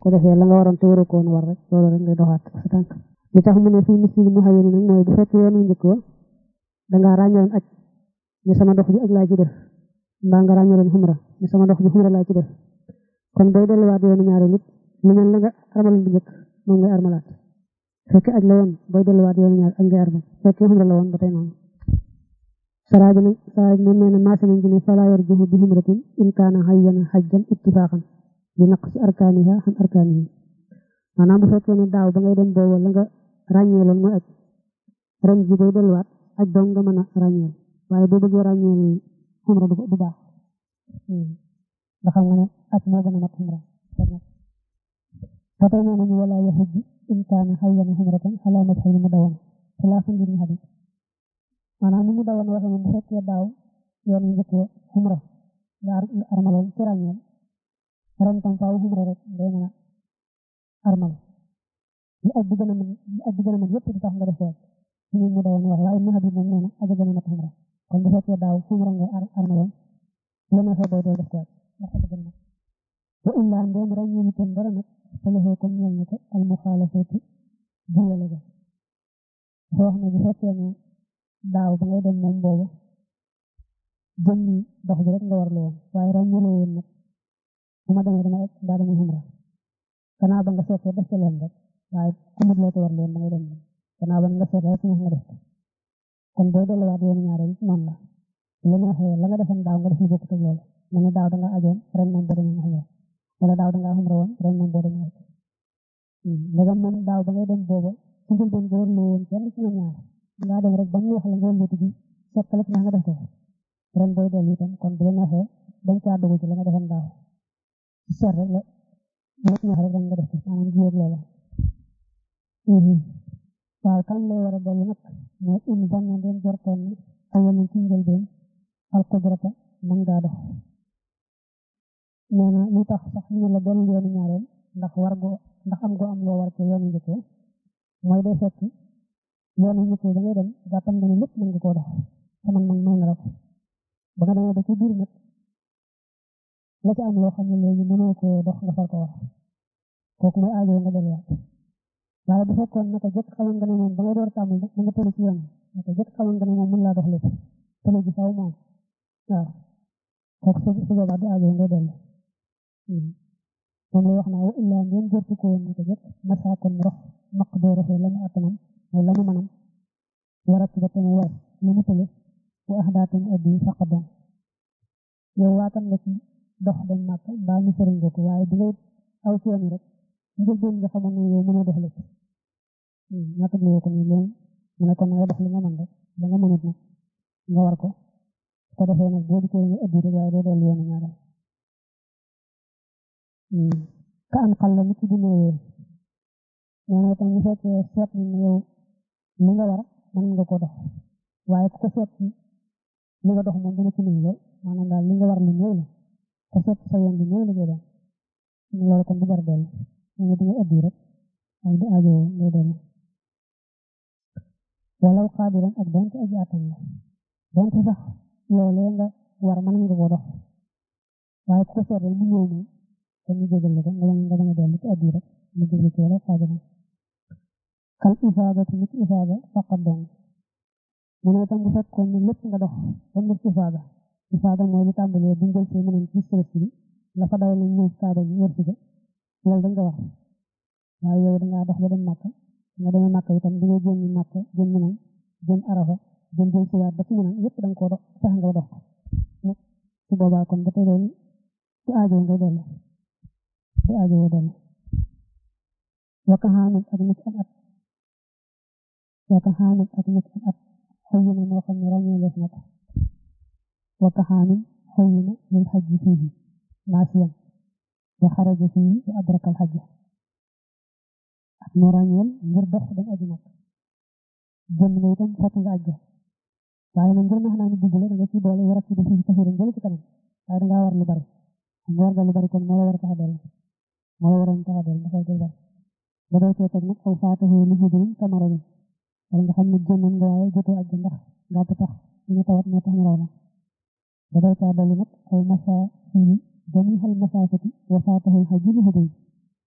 ko defee la nga waroon te waru ko woon war rek loolu rek ngay doxaat sa tànk li tax mu ne fii misil mu xayani nag mooy bu fekkee yoonu njëkk wa dangaa ràññoon aj ni sama dox bi aj laa ci def mbaa nga ràññoon xumra ni sama dox bi xumra laa ci def kon booy delluwaat yoonu ñaari nit lu mel la nga armaloon bu njëkk moom ngay armalaat fekkee aj la woon booy delluwaat yoonu ñaari aj ngay armal fekkee xumra la woon ba tey noonu saraaji nag saraaji moom nee na maasa nañ ci ne falaa yarjuhu bi xumratin in kaana xayyana xajjan ittifaaxan li naq si arkaaniha xam arkaanihi maanaam bu fekkee ne daaw ba ngay dem boobu la nga ràññeeloon mooy aj ren ji booy delluwaat aj dong nga mën a ràññeel waaye boo bëggee ràññeel xumra du baax nga xam nga ne aj moo gën a mat xumra ba tey nee nañu wala yaxuj in kaana xayyan xumratan xalaa mazhabi mu dawoon xilaafan li ñu xadis maanaam ni mu dawoon waxee ne bu fekkee daaw yoon yu njëkk xumra nga armaloon ci ràññeel ren tam faaw xumra rek day mën a armal li aj bi gën a mën li aj bi gën a mën yëpp di tax nga def waat ñu mu dawoon wax waaye naxa bi moom nee na aja gën a mat xumra kon bu fekkee daaw xumra nga armaloon la neexee day day def waat ndax aja gën a mat wa illaa ndéem rek ñu itam dara nag salafee comme ñeel na ko al muxaalafati juyale ga dafa wax ne bu fekkee ne daaw ba ngay dem moom boobu jëmmi dox bi rek nga war la woon waaye ràññuloo woon nag bu ma demee dama daa demee xumra gannaaw ba nga seetee def ca leen rek waaye ku mut loo ko war leen da ngay dem gannaaw ba nga seetee rek nga def kon boo delluwaat yoonu ñaareel noonu la lu neexee la nga defoon daaw nga def lu bokkut ak loolu ma ne daaw da nga ajoon ren moom boo demee xumra wala daaw da ngaa xumra woon ren moom boo demee rek ndegam moom daaw ba ngay dem booba su njël doon nga warloo woon kenn ci ñoom ñaar ngaa dem rek ba ñu wax la nga wëlbati bi seet la ci nga def ko ren booy dellu itam kon bu la neexee dañ caa dugg ci la nga defoon daaw seet rek la lépp ñax rek nga def ko maanaam jiwéeg loola waaw kañ lay war a dellu nag mooy in banna den jortoon ne awalan ci njëlbeen al qudrata mën ngaa dox nee na lu tax sax ñu la dellu yoonu ñaareel ndax war goo ndax am goo am loo war ci yoonu njëkk mooy day fekk yoonu njëkk da ngay dem jàppam nga ne lépp mën nga koo dox te man man may na la ko ba nga demee ba ci biir nag la ci am loo xam ne léegi mënoo koo dox nga far ko wax kooku mooy aajo nga delluwaat waaye bu fekkoon naka jëkk xamoon nga ne moom ba nga door tàmbali da nga tële ci yoon naka jëkk xamoon nga ne moom mën laa dox lépp tële ji faw moom waaw kooku su su boobaa du aajo nga dellu moom lay wax naa wa illaa ngeen jërtu ko woon naka jëkk masaakoon rox maq doo rafee la mu attanam mooy la mu manam warat ba te mu war la mu tële wa ahdaatan addi faqadam yow waatan nga ci dox dem màkk mbaa ñu sëriñ ko waaye bi ngay aw ci yoon rek njëlbeen nga xamoon ne yow mënoo dox lépp ñaata nga ko ni leen mu ne kon nga dox li nga mën rek ba nga mënut nag nga war ko ko defee nag boo dikkee nga ëddi rek waaye doo dellu yoonu ñaareel ka an xal la mu ci dineewee nee na itam ñu fekkee seet ni ne yow li nga war mën nga ko dox waaye ku ko seet li nga dox moom dana ci néew lool maanaam daal li nga war lu néew la ko seet sa yoon bi néew la jee doon loolu kon du jar dellu ñu di nga ëddi rek ay du aajo ngay dellu walaw xaadiran ak donte aji attan la donte sax loolee nga war mën nga ko dox waaye ku ko seet rek mu ñëw moom kon ñu jégal la ko nga nga bañ a dellu ci ëddi rek mu jégal ci walaw xaadiran kal ifaada te nit ifaada faqat dong mu ne itam bu fekkoon ne lépp nga dox ba mu ifaada ifaada mooy li tàmbalee bu njël see mënoon ci sërës bi la fa dawal lañ ñëw kaaba bi wër si ko loolu dañ ko wax waaye yow dangaa dox ba dem màkk nga demee màkk itam di nga jëm màkk jëm minam jëm arafa jëm jëm siwaat ba ci minam yëpp da nga koo dox fex nga dox ko su boobaa kon ba tey loolu ci aajo nga dellu ci aajo nga dellu waka xaanam ak nit am at waka xaanam ak nit am at xëy na moo xam ne ràññee lees na ko waka xaanam xëy na lil xaj fii maasiyan wa xaraja fii wa adrakal xajja ak mu ràññeel ngir dox dem aji nag jëm na itam fekk nga ajja waaye nag ngir max naa ni digg la da nga ci boole war a ci def ci taxira ngële ci kanam waaye dangaa war lu bari xam nga war nga lu bari kon moo la war a tax a dellu moo la waroon tax a dellu dafa koy bari ba day tee teg nag aw faatahu li hudrin kamara bi wala nga xam ne jëmman nga waaye jotoo ajja ndax gàtt tax ñu tawat moo tax ñu raw la ba day taa dellu nag aw masa fii جميع المسافة وفاته الحج لهدي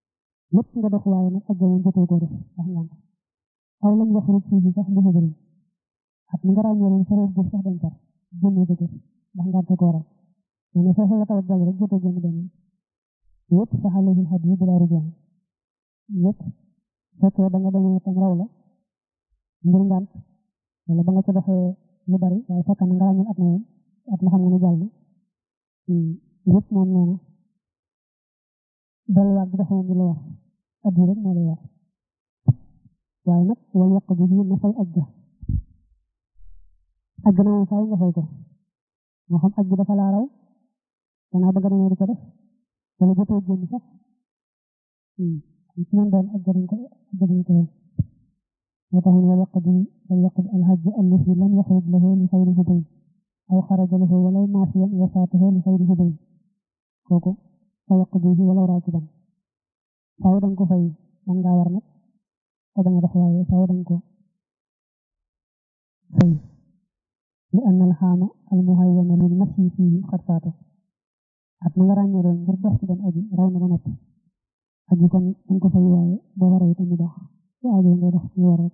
lépp nga dox waaye nag ajja moom jotoo koo def ndax ngant aw lam yaxruj fii sax bu bëri at mi nga ràññee leen sa jëf sax dañ tar génnee ko jëf ndax ngant ko waral mais ne foofu la tawat dal rek jotoo génn dem yëpp sax alayhi hadiyu bila rujaan yëpp fekkee da nga demee tam raw la ngir ngant wala ba nga ca doxee lu bari waaye fekk na nga ràññee at na woon at ma xam nga ne jàll yëpp moom nee na delluwaat bi dafa moom la wax at yi rek moo lay wax waaye nag wala yàq bi bii na fay aj ga aj ga na moom fay nga fay ko moo xam aj bi dafa laa raw danaa bëgg demee di ko def wala jotoo génn sax ci man doon aj ga dañ ko aj ga dañ ko moo tax wala yàq bi wala yàq bi alhajj allazi lam yaxruj lahu li xayri hudayn aw xaraja lahu walaw maasiyan wa faatahu li xayri hudayn kooku fa yàq bi wala raakiban faaw danga ko fay man ngaa war nag te danga def waaye faaw danga ko fay li anna alxaama almuhayyana lil masyi fiihi xat faata at na nga ràññee doon ngir dox ci dem aji raw na ba noppi aji kon danga ko fay waaye boo waree itam dox su aajoo ngay dox ci war rek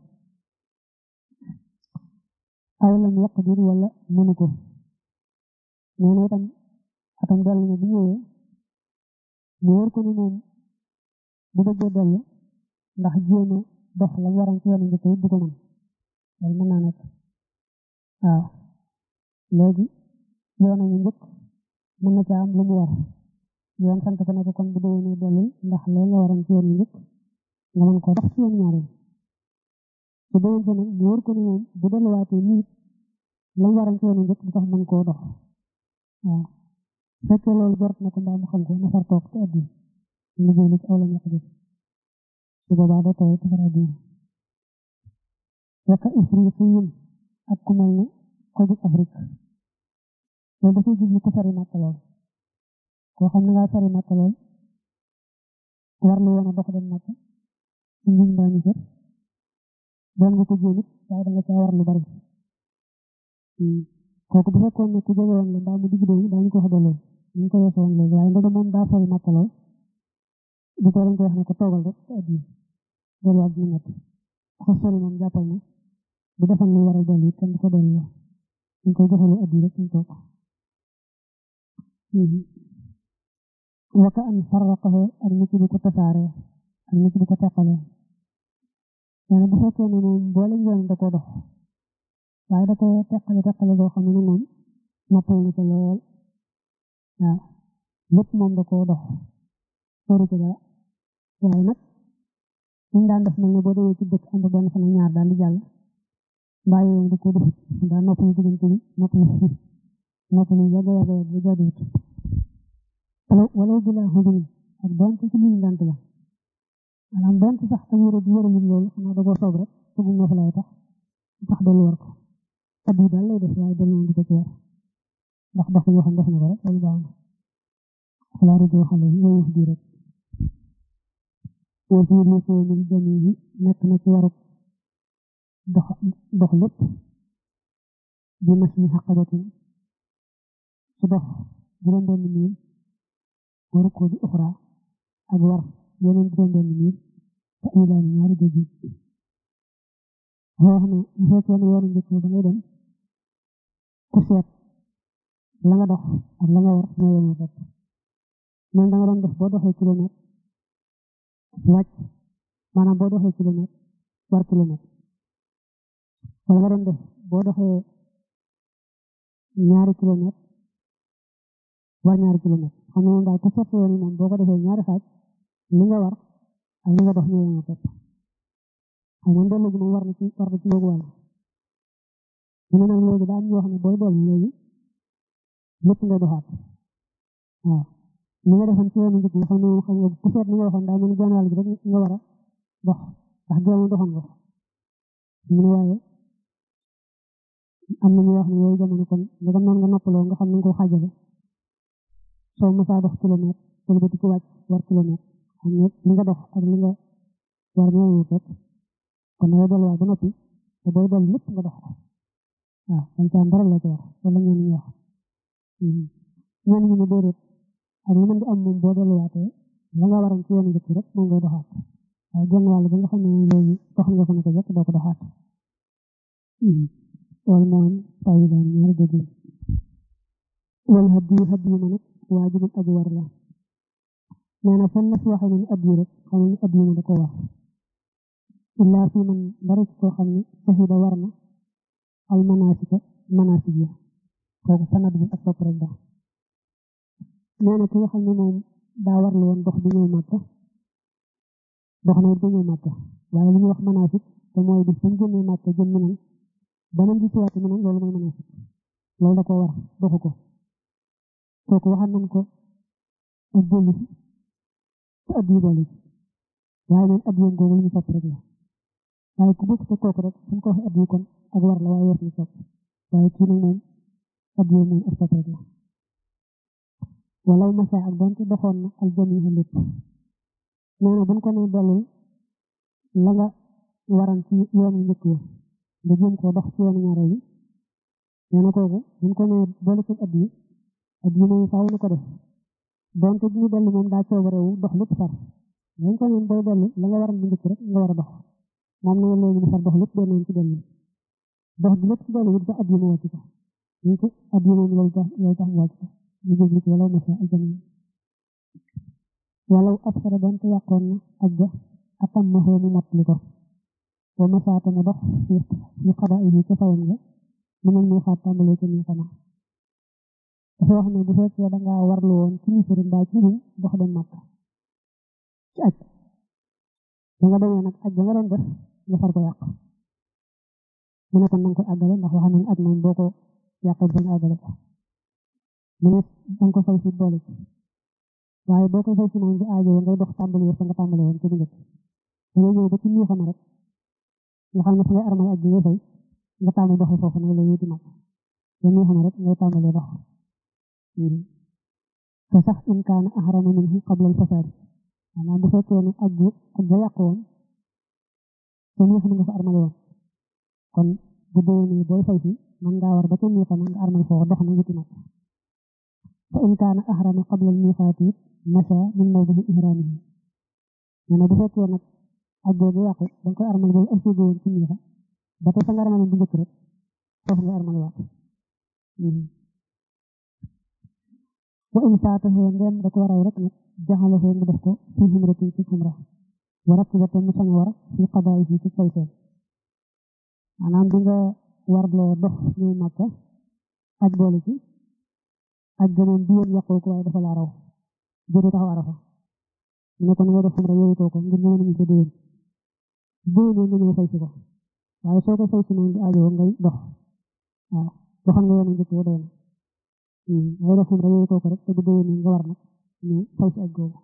aw lam yaqdir wala mënu ko nee na itam atam dellu na bu ñëwee mu wóor ko ni moom bu bëggee dellu ndax jéem a dox la mu waroon ci yoonu njëkk yi du ko mën loolu mën naa nekk waaw léegi yoon ñu njëkk mën na caa am lu mu war yoon sant ko ne ko kon bu déwénee dellul ndax lee nga waroon ci yoonu njëkk nga mën koo dox ci yoonu ñaareel su déwénte nag mu wóor ko ni moom bu delluwaatee nit la mu waroon ci yoonu njëkk du tax mën koo dox waaw fekkee loolu jort na ko mbaa mu xam ko na far toog te addi ñu jëli ci aw la ñàkk jëf su boobaa da taw te far addi waka ifriqiyin ak ku mel ne ko jug Afrique loolu dafay jublu ko sori màkk lool koo xam ne ngaa sori màkk lool war lu woon a dox dem màkk ci njiñ mbaa ñu jot doon nga ko jéem it waaye da nga caa war lu bari kooku bu fekkoon ne ku jege woon la mbaa mu digg doomu daañu ko wax delloo ñu ko weesoo woon léegi waaye ndege moom daa sori màkk lool bu tee dañ ko wax ne ko toogal rek te addi delluwaat bi metti ko sori moom jàppal na bu defal lu war a dellu it kenn du ko dellu ñu koy joxalu addi rek ñu toog waka an farraqahu ak nit di ko tasaare ak nit di ko teqale nee bu fekkee ne moom boole yoon da ko dox waaye da ko teqale teqale boo xam ne moom noppal na ko lool waaw lépp moom da koo dox sori ko dara waaye nag ñu daan def mel ne boo demee ci dëkk am ba benn fan ñaar daal di jàll mbaa yooyu da koo def daal noppal diggante bi noppal noppal yàgg yàgg yàgg bu jaaduwut wala bila xudul ak donte ci liñ dant la maanaam donte sax ak yére bi yére lim loolu xanaa da koo soob rek tëggu nga fa lay tax tax dellu war ko at yi daal lay def waaye dellu di ko ci war ndax dox yoo xam def na ko rek loolu baax na xalaa rëdd xale yi yooyu di rek woo fii li foo min jami yi nekk na ci waruk dox dox lépp bi mas mi xaqabatin ci dox juróom benn miil waru ko di uxra ak war yeneen juróom benn miil te ilaani ñaari géej wax ne bu fekkee ne yoonu njëkk ba ngay dem ku seet la nga dox ak la nga war ñoo yemoo fekk même da nga doon def boo doxee kilomètre wàcc maanaam boo doxee kilomètre war kilomètre wala nga doon def boo doxee ñaari kilomètre war ñaari kilomètre xam ne moom daal ku seet yoon yi moom boo ko defee ñaari xaaj li nga war ak li nga dox ñoo yemoo fekk xam nga dellu gi moom war na ci war na ci boobu wàll ñu ne nag léegi daa am ñoo xam ne booy dellu léegi lépp ngay doxaat waaw li nga defoon ci yoonu njëkk nga xam ne moom xam nga ku seet li nga waxoon daa mel ni genn wàll gi rek nga war a dox ndax génn doxoon nga mu ne waaye am na ñu wax ne yooyu jamono kon nga dem noonu nga noppaloo nga xam ne nga ko xaajale soo mësaa dox kilomètre wala ba di ko wàcc war kilomètre xam ne li nga dox ak li nga war ñoo ñëw fekk kon nga delluwaat ba noppi te booy dellu lépp nga dox ko waaw dañ ci am dara la ci wax wala ñeen ñi wax ñeen ñi ne déedéet ak lu mën di am moom boo delluwaatee la nga waroon ci yoonu njëkk rek moom ngay doxaat waaye genn wàll bi nga xam ne léegi dox nga ko ne ko jëkk doo ko doxaat loolu moom tawi daan ñaari dëgg wal hadiyu hadiyu ma nag waajibul aji war la nee na fan la fi waxee ne hadiyu rek xam ne hadiyu ma da ko war illaa fi man dara ci koo xam ne sahida war na al manasika manasik ya kooku sanad bi ak topp rek da nee na ki nga xam ne moom daa warlu woon dox bi ñëw màkka dox na it ba ñëw màkka waaye li ñuy wax manasik te mooy bis ba mu génnee màkka jëm mi nan beneen bi siwaat mi nan loolu mooy manasik loolu da ko war doxu ko kooku waxal nañ ko ak jëli te at yi boole ci waaye neen at yoon googu lu ñu sopp rek la waaye ku bëgg te kooku rek suñ ko waxee at yi kon ak war la waaye yor ñu sopp waaye kii nag moom at yoon moom ak sopp rek la walaw masa ak donte doxoon na al jamiha lépp nee na buñ ko nee dellul la nga waran ci yoonu njëkk wa nga jéem koo dox ci yoonu ñaareel bi nee na kooku buñ ko nee boole ci at yi at yi moom faaw na ko def donte bu ñu dellu moom daa coobarewu dox lépp far buñ ko nee booy dellu la nga waran bu njëkk rek nga war a dox moom na léegi mu far dox lépp benn yoon ci dellu dox bi lépp ci dellu it ba at yi mu wàcc ko ñu ko at yi moom loolu tax loolu tax mu wàcc ko ñu jublu ci walaw masa al jamiha walaw absara donte yàqoon na ajja atam ma xoo mu mottali ko wa masaata mu dox fi fi xada yi ca fayam nga mu mel ni xaat tàmbalee ci nii xanaa dafa wax ne bu fekkee da ngaa warlu woon ci nisari mbaa ci rum dox dem màkk ci aj da nga demee nag aj ba nga doon def nga far ko yàq mu ne kon na nga koy àggale ndax wax nañ aj moom boo ko yàqee ba nga àggale ko mu ne da nga ko fay si boole ci waaye boo koy fay si moom bi aajoo ngay dox tàmbali fa nga tàmbali woon ci njëkk da ngay ñëw ba ci nii xam rek nga xam ne fa ngay armay aj bi ngay fay nga tàmbali doxee foofu nag la yéeti mag ba nii xam rek ngay tàmbalee dox te sax in kaana ahrama minhu qabla al fasaad maanaam bu fekkee ne aj bi aj ba yàq woon te nii xam nga fa armale woon kon bu déwénee booy fay si man ngaa war ba ca nii xam nga armal foofu dox na wuti mag fa in kaana ahrama qabla al miiqaat it masa min mawdihi ihraamihi nee na bu fekkee nag aj boobu yàqu da nga koy armal boobu ak séegoo woon ci miixa ba tey fa nga armal bu njëkk rek foofu nga armal waat wa in faatahu ndem da ko waraw rek nag jaxalahu mu def ko fi xumratin ci xumra wa rakibata mu sañ war fi qadaayihi ci fay seen maanaam bi nga warloo dox ñëw màkka aj boole ci aj ga moom bi yoon yàqoo ko waaye dafa laa raw jëri taxaw arafa mu ne ko nga def xumra yooyu ko ngir ñëw nañu ko déwén déwén nga ñëw fay si ko waaye soo ko fay si moom di aajoo ngay dox waaw doxal nga yoonu njëkk wa doy na ngay def xumra yooyu ko rek te bu déwén nga war nag ñu fay si aj googu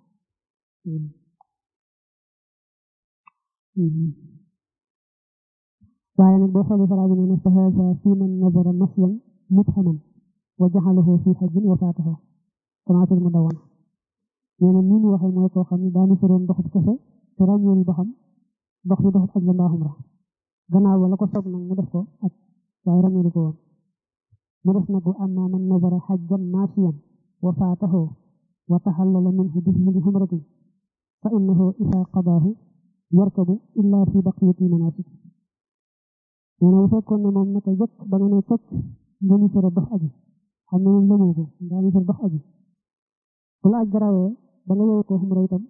waaye nag boo xoolee faraa bi nee na fa haza fi man nazara masyan mubhaman wa jaxalahu fi xajin wa faatahu commencé mu dawoon nee na nii ñu waxee mooy koo xam ne daanu soroon doxub kese te ràññeelu ba xam dox bi doxub aj la mbaa xumra gannaaw wala ko soog nag mu def ko aj waaye ràññeelu ko woon mu def nag wa amma man nazara xajjan maasiyan wa faatahu wa taxallala minhu bi xumratin fa innahu isaa qadaahu yarkabu illa fi baqiyati manasik nee na bu fekkoon ne moom naka jëkk ba nga ne cocc nga ni sore dox aji xam ne moom lëmoo ko ndaa ni sore dox aji bu la aj garawee ba nga ñëw ko xumra itam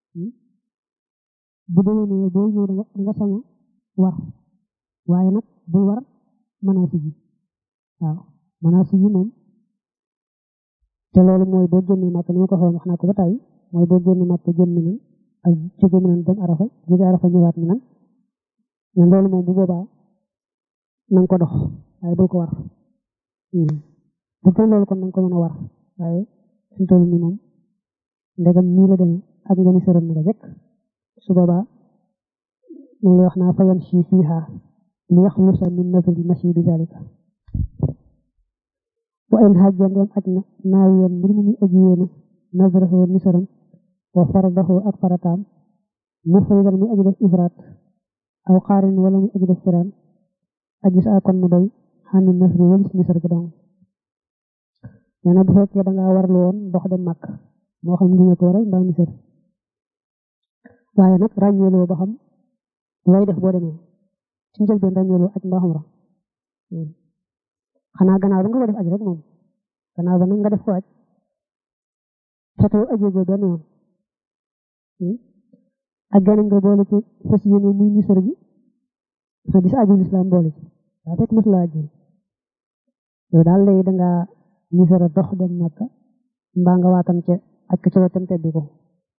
bu déwénee boo ñëw da nga sañ a war waaye nag bul war manasik yi waaw manasik yi moom te loolu mooy boo génnee màkk ni ma ko waxee wax naa ko ba tey mooy boo génnee màkk jëm mi nan ak jóge mi nan dem arafa jóge arafa ñëwaat mi nan mais loolu moom bu boobaa na nga ko dox waaye bul ko war bu ko loolu kon na nga ko mën a war waaye suñ toll nii moom ndegam nii la demee ak nga ni soroon na la rek su boobaa moom la wax naa fa yamshi fiiha li yaxlusa min nazli mashi bi dalika wa in hajja ndem aj na naawiyan mbir mu muy aji yéene nazrahu nisaram wa faradahu ak farataam mufridan muy aji def ifraat aw xaarin wala muy aji def firaan aji saa kon mu doy xànni nasri walis nisar ga dong nee na bu fekkee da ngaa warlu woon dox dem màkk moo xam ngi ko waral mbaa nisar waaye nag ràññeeloo ba xam looy def boo demee ci njëlbeen ràññeeloo aj mbaa xumra xanaa gannaaw ba nga ko def aj rek moom gannaaw ba nag nga def ko aj fetoo ajee goo benn yoon aj ganañ nga boole ci fas yéene muy misër gi sa gis aju lislaam boole ci daa fekk mos la ajji yow daal léegi danga misëra dox dem Makka mbaa nga waatam ca aj ko ca wetam teddi ko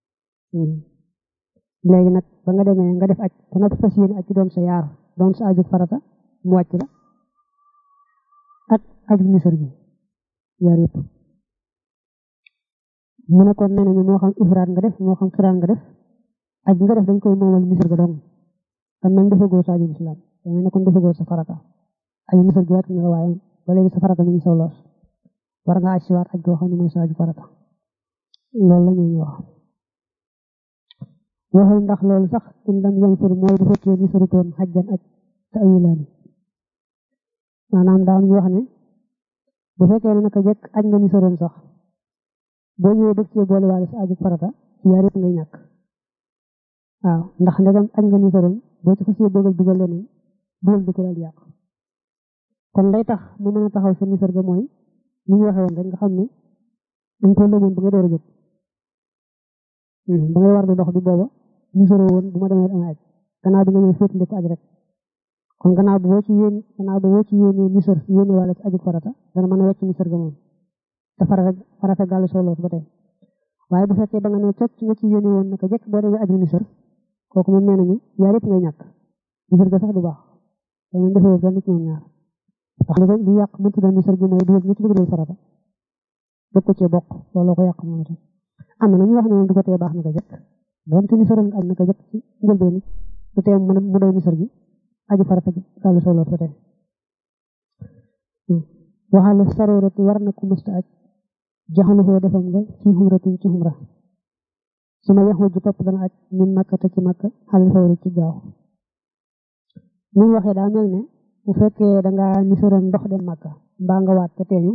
léegi nag ba nga demee nga def aj ba nga fas yéene aj ci doon sa yaar doon sa aju farata mu wàcc la ak aju misër gi yaar yëpp mu ne kon nee nañu moo xam ifraat nga def moo xam xiraan nga def aj nga def dañ koy moomal misër ga dong kon nañ defagoo sa aju lislaam dañu ne kon defagoo sa farata aju misër gi wàcc nga waaye ba léegi sa farata mi ngi saw loos war nga aj si waat aj goo xam ne mooy sa aju farata loolu la ñuy wax waxal ndax loolu sax in lam yansur mooy bu fekkee ni sarutoon xajjan aj te ayilaani maanaam daa am ñu wax ne bu fekkee ne naka jekk aj nga ni saroon sax boo ñëwee bëgg cee boole waale sa aju farata ci yaar yëpp ngay ñàkk waaw ndax ndegam aj nga ni saroon boo ci xasee bëggal dugal leneen dugal di ko daal yàq kon lay tax mu mën a taxaw sa nisar ga mooy ni ñu waxee woon rek nga xam ne dañ ko lëmoon ba nga door a jóg ba ngay war di dox di booba nisaroo woon bu ma demee dama aj gannaaw bi nga ñëw féetli ko aj rek kon gannaaw bi boo ci yéen gannaaw bi boo ci yéenee nisar yéene wala ci aju farata dana mën a wecc nisar ga moom te farata farata gàll soo loos ba tey waaye bu fekkee da nga ne cocc nga ci yéene woon naka jekk boo demee aju nisar kooku moom nee nañu yaar yëpp ngay ñàkk nisar ga sax du baax dañu defee benn ci ñoom ñaar ndax li ko li yàq mënti doon nisar gi mooy dugal nga ci dugalul farata bëgg ko cee bokk looloo ko yàq moom itam am na ñu wax ne moom du ko tee baax naka jekk doonte nisaroon nga aj naka jekk ci njëlbeen du tee mu mu doy nisar gi aju farata gi gàllu soo loos ba tey waxaale sarorati war na ku mësta aj jaxalu foo defam nga ci xumratin ci xumra su ma yaxu ji topp dana aj min makka te ci makka xalal fawri ci gaaw ni mu waxee daa mel ne bu fekkee da nga nisaroon ndox dem makka mbaa nga waat te teeñu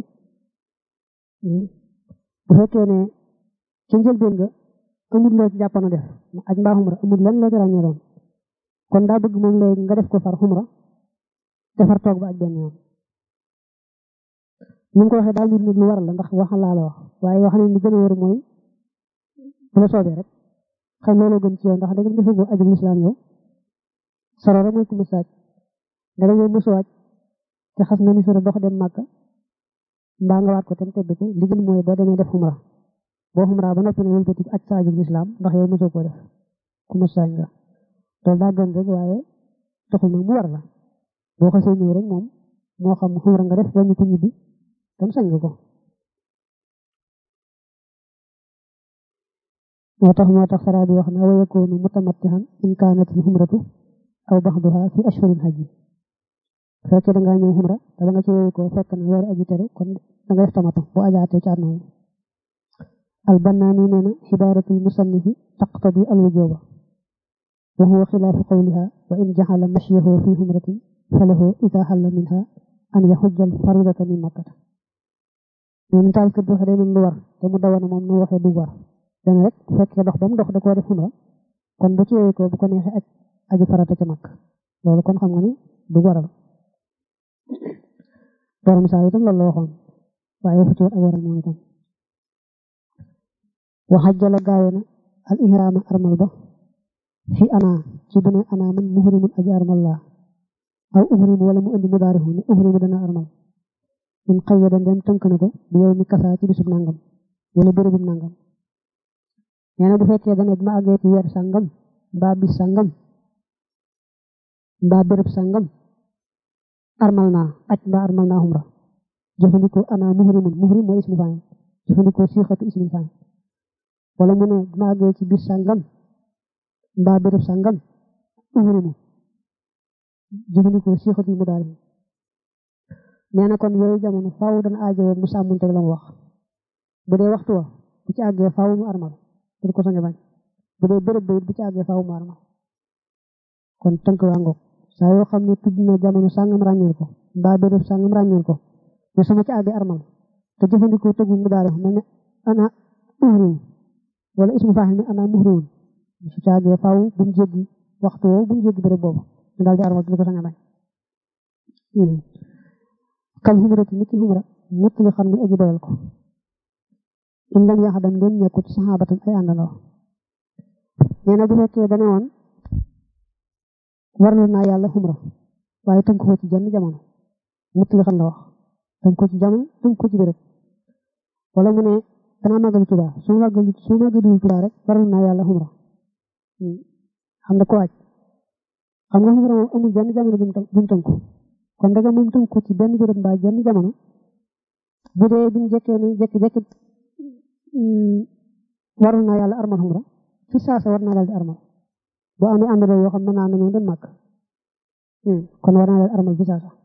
bu fekkee ne ci njëlbeen nga amul loo ci jàppoon a def aj mbaa xumra amul lenn loo ci ràññee doon kon daa bëgg moom léegi nga def ko far xumra defar toog ba aj benn yoon ni nga ko waxee daal nit nag lu waral la ndax wax laa la wax waaye wax ne li gën a wër mooy bu la soobee rek xam looloo gën ci yow ndax da nga defagoo aju lislaam yow soro rek mooy ku mu saaj da nga mësu waaj te xas nga ni soro dox dem màkka mbaa nga waat ko tam tëdd ko li gën mooy boo demee def xumra boo xumra ba noppi ne wëlbati aj sa aju lislaam ndax yow mosoo koo def ku mu saaj nga loolu daa gën rek waaye taxul nag mu war la boo xasee ñëw rek moom moo xam xumra nga def wàññi ko ñibbi tam sañ nga ko moo tax moo tax saraa bi wax na wa yakunu mutamattihan in kaanat al xumratu aw baxduha fi ashhuril hajji fekkee da ngaa ñëw xumra te ba nga ci yeewu ko fekk na weeri aji tere kon da nga def tamatu boo ajaatee ci àdduna al bannaani nee na xibaaratul musannifi taqtadi al wujuba wa huwa xilaafu qawliha wa in jaxala mashyahu fi xumratin falahu ida xalla minha an yaxujjal faridata min makkata ñun taal kër doxe day lu war te mu dawana moom nu waxee du war dana rek bu fekkee dox ba mu dox da koo def xumra kon bu ci yeewu ko bu ko neexee aj aju farata ca makk loolu kon xam nga ni du waral borom saa itam loolu la waxoon waaye waxu ci woon ak waral moom itam waxajjala gaawe na al ihraama armal ba fi ana ci bu ne ana man muhrimun aji armal laa aw uhrim wala mu indi mudaarihu ne uhrimu dana armal in qayyada ndem tënk na ko bu yow mi kasaa ci bisub nangam wala bérébub nangam nee na bu fekkee dane bi ma àggee ci weer sàngam mbaa bis sàngam mbaa béréb sàngam armal naa aj mbaa armal naa xumra jëfandikoo ana muhrimun muhrim mooy ismu fa'il jëfandikoo siixatu ismu fa'il wala mu ne bi ma àggee ci bis sàngam mbaa béréb sàngam uhrimu jëfandikoo siixatu mudaari nee na kon yooyu jamono faaw dana aajowoo mu sàmmunteeg la mu wax bu dee waxtu wa bu ci àggee faaw mu armal du ko sañ a bañ bu dee béréb ba it bu ci àggee faaw mu armal kon tënk waa ngoog saa yoo xam ne tudd na jamono sàngam ràññeel ko mbaa béréb sàngam ràññeel ko ne sama ci àggee armal te jëfandikoo tëggu mu daare mel ne ana uhrimu wala ismu faaxil ne ana muhrimun su caagee faaw bu mu jéggi waxtu woowu bu mu jéggi béréb boobu ñu daal di armal du ko sañ a bañ kal xumrati nit ki xumra ñett li xam ne aji doyal ko in lam yaxa dem leen nekkut saxaabatan ay àndandoo nee na bu fekkee dane woon warlu naa yàlla xumra waaye tënk ko ci jenn jamono ñett li xam la wax tënk ko ci jamono tënk ko ci béréb wala mu ne danaa màggali Tuubaa su ma màggali su ma màggali Tuubaa rek warlu naa yàlla xumra xam nga ko waaj xam nga xumra moom amul benn jamono bu mu tënku kon daga moom tënku ci benn béréb mbaa benn jamono bu dee bi mu jekkee ne jekki jekki warul naa yàlla armal xumra fi saasa war naa daal di armal boo amee àndandoo yoo xam ne naa nañoo dem màkk kon war naa daal di armal fi saasa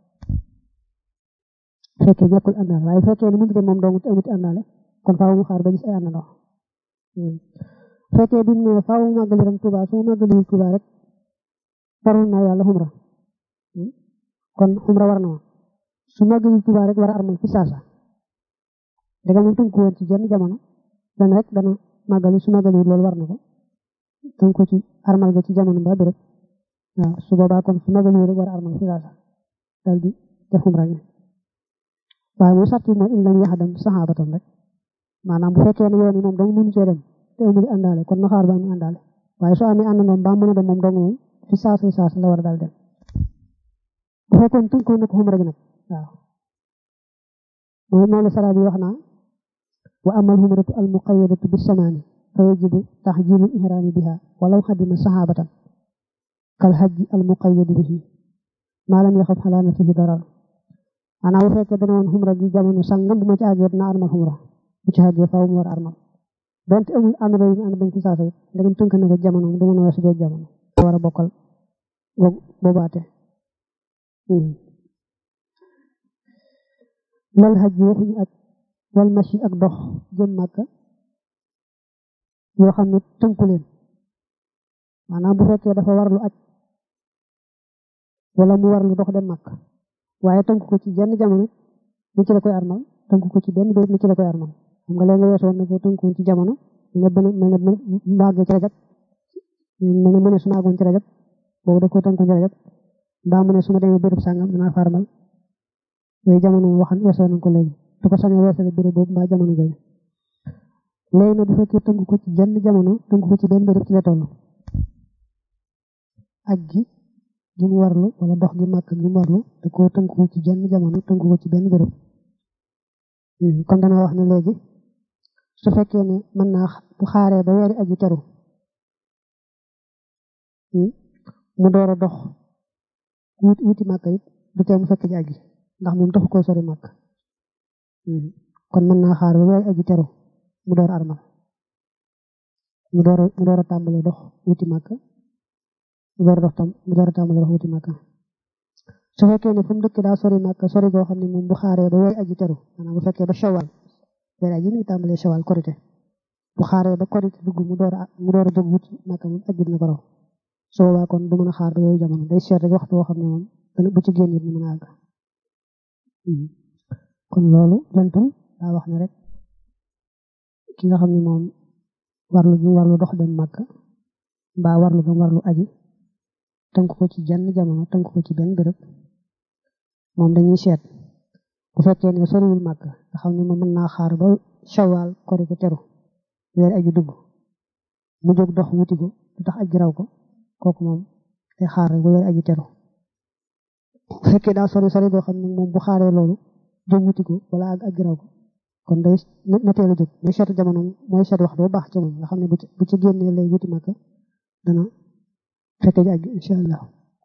fekkee ñàkkul àndaale waaye fekkee ne mënut a moom dong amuti àndaale kon faaw mu xaar ba gis ay àndandoo fekkee bi mu ne faaw mu màggali ren Tuubaa su ma màggali Tuubaa rek warul naa yàlla xumra kon xumra war na ma su màggali Tuubaa rek war a armal fi saasa daga moom tënku woon ci jenn jamono dana rek dana màggali su màggali loolu war na ko tënku ci armal ga ci jamono ba béréb waaw su boobaa kon su màggali rek war a armal fi saasa dal di def xumra gi waaye mu sàtti mooy in lam yaxdam saxaabatan rek maanaam bu fekkee ne yoon yi moom dong mënu cee dem te amul àndaale kon na xaar ba amee àndaale waaye soo amee ànd moom ba mën a dem moom dong moom fi saasa fi saasa la war a dal dem bu fekkoon tënku na ko xumra gi nag waaw mooy moom la sara bi wax naa wa amal xumratu al muqayyadatu bi samaani fa yajibu taxjilu ihraami biha walaw xadima saxaabatan kal xajji al muqayyadi bihi maa lam yaxaf xalaa nafsihi darar maanaam bu fekkee dana woon xumra gi jamono sangam bu ma ci àggee dina armal xumra bu ci àggee faaw mu war a armal donte amul ànd ñu ànd dañ ci saasa it ndegam tënk na ko jamono du mën a weesu bee jamono war a bokkal boobaate lal xaj yi waxuñu aj wal machi ak dox jëm màkka yoo xam ne tënku leen maanaam bu fekkee dafa warlu aj wala mu warlu dox dem màkk waaye tënku ko ci jenn jamono ni ci la koy armal tënku ko ci benn béréb ni ci la koy armal xam nga léegi weesoon na ko tënku ci jamono ne benn mel ne mbàggee ci rajab mel ne mu ne su ma àggoon ci rajab boobu da ko tënku ci rajab mbaa mu ne su ma demee béréb sàngam dinaa fa armal yooyu jamono waxan weesoon nañ ko léegi du ko sañee weesale béréb boobu mbaa jamono jooju léegi nag bu fekkee tënk ko ci jenn jamono tënk ko ci benn béréb ci la toll ak gi gi mu warlu wala dox gi màkk gi mu warlu da koo tënk ko ci jenn jamono tënk ko ci benn béréb kon dana wax ne léegi su fekkee ne mën naa bu xaaree ba weeri aji teru mu door a dox wuti wuti màkk it du tee mu fekk ji aji ndax moom taxu koo sori màkk kon mën naa xaar ba weeri aji teru mu door armal mu door mu door a tàmbalee dox wuti màkk mu door a dox tam mu door a tàmbalee dox wuti màkk su fekkee ne fu mu dëkk daa sori màkk sori goo xam ne moom bu xaaree ba weeri aji teru maanaam bu fekkee ba shawal weeri aji mi tàmbalee shawal korite bu xaaree ba korite dugg mu door a mu door a jóg wuti màkk moom aji dina ko raw su boobaa kon du mën a xaar ba yooyu jamono day seet rek waxtu woo xam ne moom dana bu ci génn it mën a àgg kon loolu lantul daa wax ne rek ki nga xam ne moom warlu ji warlu dox dem màkk mbaa warlu gam warlu aji tënk ko ci jenn jamono tënk ko ci benn béréb moom dañuy seet bu fekkee ne soriwul màkk nga xam ne moom mën naa xaar ba shawal korite teru weer aji dugg mu jóg dox wuti ko du tax aji raw ko kooku moom day xaar rek ba weer aji teru bu fekkee daa sori sori boo xam ne moom bu xaaree loolu jóg wuti ko wala ak aji raw ko kon day na teel a jóg mooy seetu jamono mooy seet wax doo baax ci moom nga xam ne bu ci bu ci génnee lay wuti màkk dana fekke ji àgg incha allah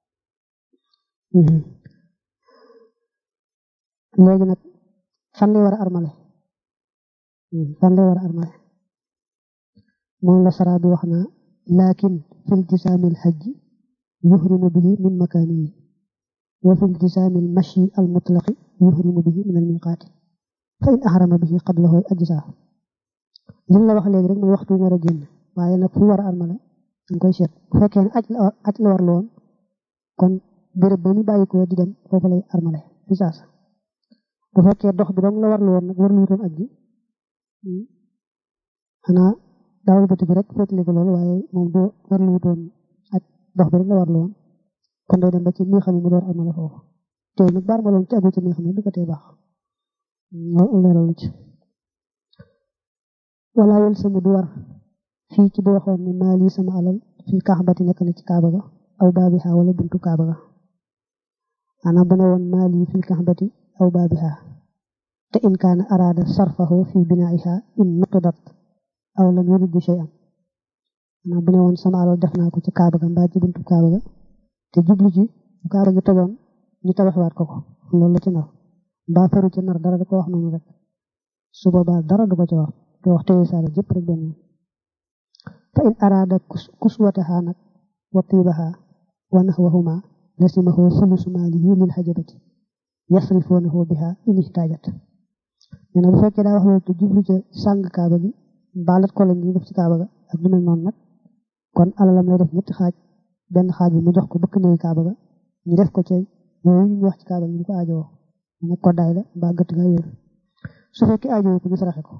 léegi nag fan lay war a armale fan lay war a armale moom la sara bi wax naa lakin fi iltisaami alxajji yuhrimu bihi min makaanihi wa fi iltisaami almashi almutlaqi yuhrimu bihi min almiqaati fa in ahrama bihi qablahu ajzaa li la wax léegi rek mooy waxtu war a génn waaye nag fu war a armale dañ koy seet bu fekkee ne aj la aj la war la woon kon béréb ba mu bàyyi ko di dem foofu lay armale fi saasa bu fekkee dox bi dong la war la woon nag war lu wutoon aj gi xanaa daawal bëtt bi rek féetli ko loolu waaye moom doo warlu wutoon ak dox bi rek la warlu woon kon day dem ba ci mi xam ne mu door amale foofu te nag baar maloon ci agul ci mi xam ne du ko tee baax loolu leeral ci wala yel sama du war fii ci bu waxoon ne maa lii sama alal fii kaxbati nekk na ci kaaba ga aw baabiha wala buntu kaaba ga maanaam bu ne woon maa lii fii kaxbati aw baabiha te in kaana araada sarfahu fii binaiha in nuqidat aw lam yurid bi shay'an maanaam bu ne woon sama alal def naa ko ci kaaba ga mbaa ci buntu kaaba ga te jublu ci bu kaaba gi tojoon ñu tabaxwaat ko ko loolu la ci nar mbaa faru ci nar dara da ko wax noonu rek su boobaa dara du ko ci war te wax tey saala jëpp rek benn fa in araada kuswataha nag wa tiibaha wa nahwahuma lasimahu sulusu maalihi lil hajabati yasrifunahu biha in ihtajat nee na bu fekkee daa wax loolu te jublu ca sàng kaaba gi mbaalat ko lañ ñu def ci kaaba ga ak lu mel noonu nag kon alalam lay def ñetti xaaj benn xaaj bi mu jox ko bëkk néew kaaba ga ñu def ko ca yooyu ñu wax ci kaaba gi ñu ko aajowoo mu nekk koddaay la mbaa gëtt ga yooyu su fekkee aajowoo ko ñu saraxe ko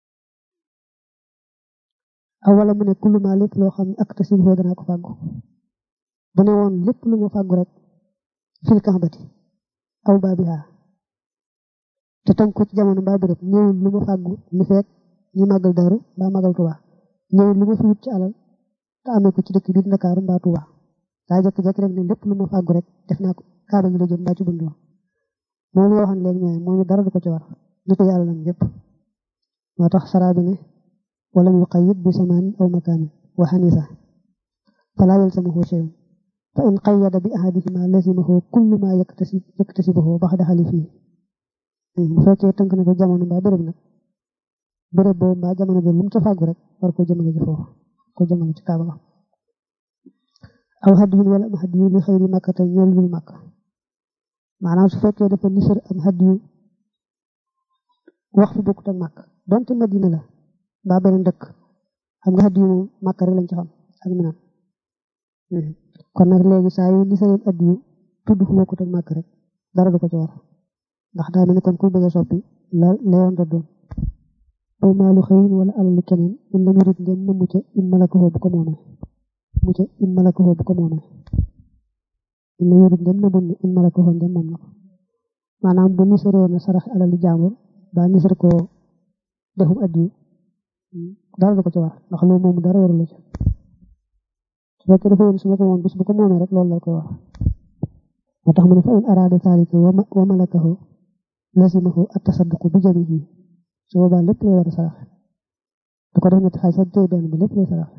aw wala mu ne kullu maa lépp loo xam ne ak tasib foo danaa ko fàggu bu ne woon lépp lu mu fàggu rek fil kaxbati aw baabiha te tënk ko ci jamono mbaa béréb ñëwul lu ma fàggu li fekk ñu màggal daaru mbaa màggal tuba ñëwul lu ma fi wut ci alal te amee ko ci dëkk biir Ndakaaru mbaa tuba daa jekki-jekki rek ne lépp lu ma fàggu rek def naa ko kaaba gi la jëm mbaa ci bundu moom la waxoon léegi ñooy moom dara du ko ci war li ko yàlla nam yëpp moo tax saraa bi ne ولم يقيد بزمان أو مكان وحنيفة فلا يلزمه شيء فإن قيد بأحدهما لزمه كل ما يكتسب يكتسبه بعد حلفه fekkee tënk na ko jamono mbaa béréb nag béréb boobu mbaa jamono jël lu mu ca fàggu rek war ko jëmale ci foofu ko jëmale ci kaaba ga aw hadiyin wala am hadiyu li xëyri makka te ñeel lul makk maanaam su fekkee dafa nisar am hadiyu wax fi bokkut ak makk donte madina la mbaa beneen dëkk xam nga addiyu moom màkk rek lañ ci xam ak minam kon nag léegi saa yu ni sareen addiyu tudd fu bokkut ak màkk rek dara du ko ci war ndax daa mel ni kon kuy bëgg a soppi la leewoon da doon aw maalu xëyin wala alalu keneen in la murit ngeen na mucca in malakahoo bu ko moomee mucca in malakahoo bu ko moomee in la murit ngeen na mun in malakahoo ngeen moom na ko maanaam bu nisaroo na sarax alali jaambur ba nisar ko defum addiyu dara du ko ci war ndax loolu moom dara warul la ci su fekkee dafa yéen su ma ko moom bis bu ko moomee rek loolu la koy wax moo tax mu ne fa in araada zaalika wa malakahu lazimahu at-tasadduqu bi jamiihi su boobaa lépp lay war a sarax du ko def ñetti xaaj sax tey benn bi lépp lay sarax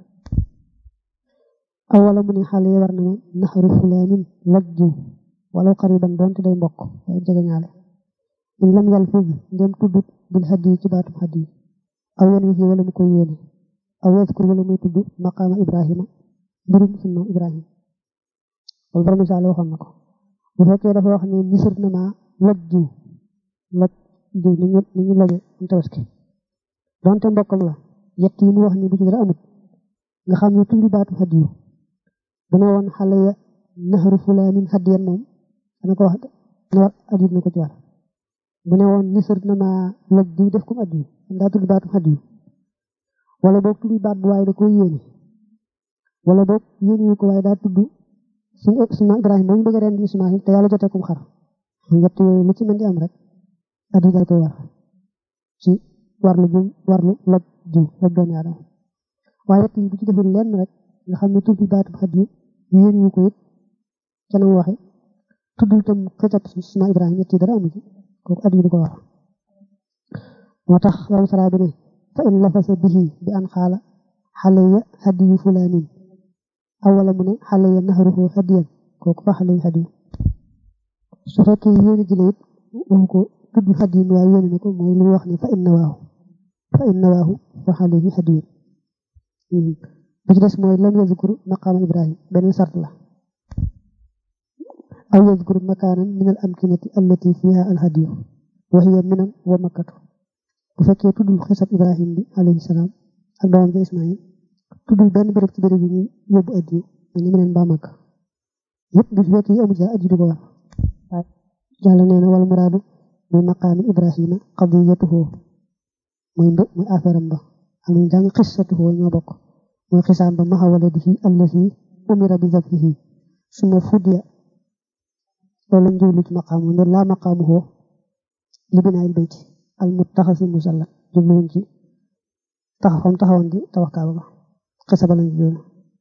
aw wala mu ne xale yi war na ma naxaru fulaanin lajju wala qariban doonte day mbokk day jege ñaale in lam yal fii ngeen tuddut bil hadiyi ci baatum hadiyi aw yan wi wala mu koy yéene aw yadkur wala muy tudd maqaama Ibrahima mbirum sunna Ibrahima loolu borom misaal waxoon na ko bu fekkee dafa wax ne nisir na ma loj jiw loj jiw ni ñu ni ñu loje am tabaski donte mbokkam la yett yi mu wax ni bu ci dara amut nga xam ne tudd baatu hadiyu bu ne woon xale ya naxaru fulaanin hadiyan moom dana ko wax ne war adiyut na ko ci war bu ne woon nisir na ma loj jiw def comme addiyu daa tudd baatu hadiyu wala boog tudd baat bu waaye da koy yéene wala boog yéene ko waaye daa tudd suñu suñu Ibrahima ba ñu bëgg a rendi Ismaïl te yàlla jotee kum xar ñett yooyu lu ci mën di am rek addiyu dal koy war ci warlu jum warlu loj jiw loj doomi aadama waaye yett yi bu ci deful lenn rek nga xam ne tudd baatu hadiyu yéene ko it ca na mu waxe tuddul tam xëccat suñu Ibrahima ñett yi dara amu ci kooku addiyu du ko war moo tax loolu saraa bi ne fa in lafasa bihi bi an xaala xaleya hadiyu fulaanin aw wala mu ne xaleya naxaruhu hadiyan kooku fa xaleya hadiyu su fekkee yéene ji la it waxu ko tudd hadiyin waaye yéene na ko mooy li mu wax ne fa in nawaahu fa in nawaahu fa xaleyi hadiyun bu ci des mooy lam yazkur maqaama ibrahim beneen sart la aw yazkur makaanan min al amkinati allati fiha al hadiyu wa hiya minan wa makkatu bu fekkee tuddul xisab ibrahim bi alayhi salaam ak doomam ja ismail tuddul benn béréb ci béréb yi ñu yóbbu addiyu ma ni meneen mbaa makka yëpp bu fekkee yi amul sa addiyu du ko war yàlla nee na wal muraadu bi maqaami ibrahima qadiyatuhu mooy mbë mooy affaire am ba am nañu jàng xissatuhu ñoo bokk mooy xisaam ba maxa waladihi allazi umira bi zabihi suma fudiya loolu lañ jublu ci maqaamu ne laa maqaamuhu li binaayil bayti al muttaxasi musalla jubluwuñ ci taxawam taxawoon di tabax kaaba ba xisa ba lañ jublu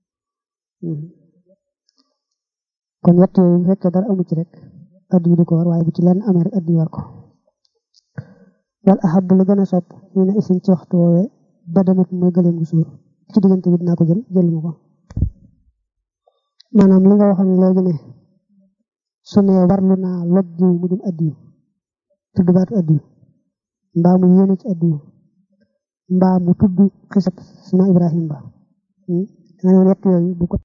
kon yett yooyu bu fekkee dara amu ci rek addi yi di ko war waaye bu ci lenn amee rek addi war ko wal ahab lu gën a sopp ñu ne isin ci waxtu woowee badanat mooy gëleem gu suur ci diggante bi dinaa ko jël jël ma ko maanaam li nga waxoon léegi ne su ne warlu naa loj jiw mu jëm addiyu tudd baatu addiyu mbaa mu yéene ci addiyu mbaa mu tudd xisab sina Ibrahim ba da nga ne yett yooyu bu ko